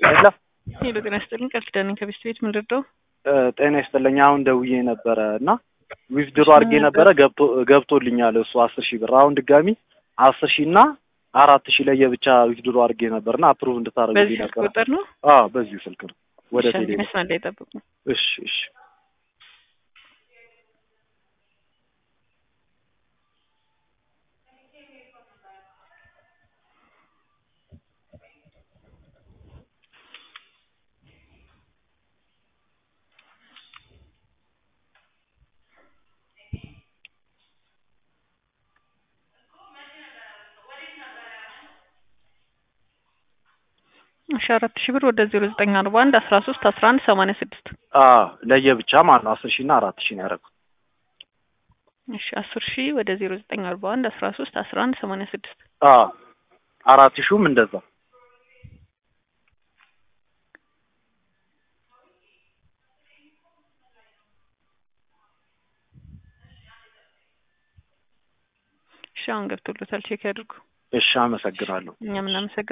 ሄሎ ሄሎ ጤና ይስጥልኝ ቃል ኪዳን ነኝ ከቤስት ቤት ምን ልርዳው? ጤና ይስጥልኝ። አሁን ደውዬ ነበረ እና ዊዝድሮ አድርጌ ነበረ ገብቶ ገብቶልኛል እሱ አስር ሺህ ብር አሁን ድጋሚ አስር ሺህ እና አራት ሺህ ለየብቻ ዊዝድሮ አድርጌ ነበር እና አፕሩቭ እንድታደርጉልኝ በዚህ ስልክ ነበረ። ቁጥር ነው? አዎ በዚሁ ስልክ ነው ወደ እሺ፣ አንድ ቴሌ መስመር ላይ ጠብቁ። እሺ እሺ እሺ አራት ሺህ ብር ወደ ዜሮ ዘጠኝ አርባ አንድ አስራ ሶስት አስራ አንድ ሰማንያ ስድስት አዎ ለየብቻ ማለት ነው አስር ሺህ እና አራት ሺህ ነው ያደረኩት። እሺ አስር ሺህ ወደ ዜሮ ዘጠኝ አርባ አንድ አስራ ሶስት አስራ አንድ ሰማንያ ስድስት አዎ አራት ሺህም እንደዛ እሺ አሁን ገብቶሎታል ቼክ ያድርጉ። እሺ አመሰግናለሁ። እኛም እናመሰግናለን።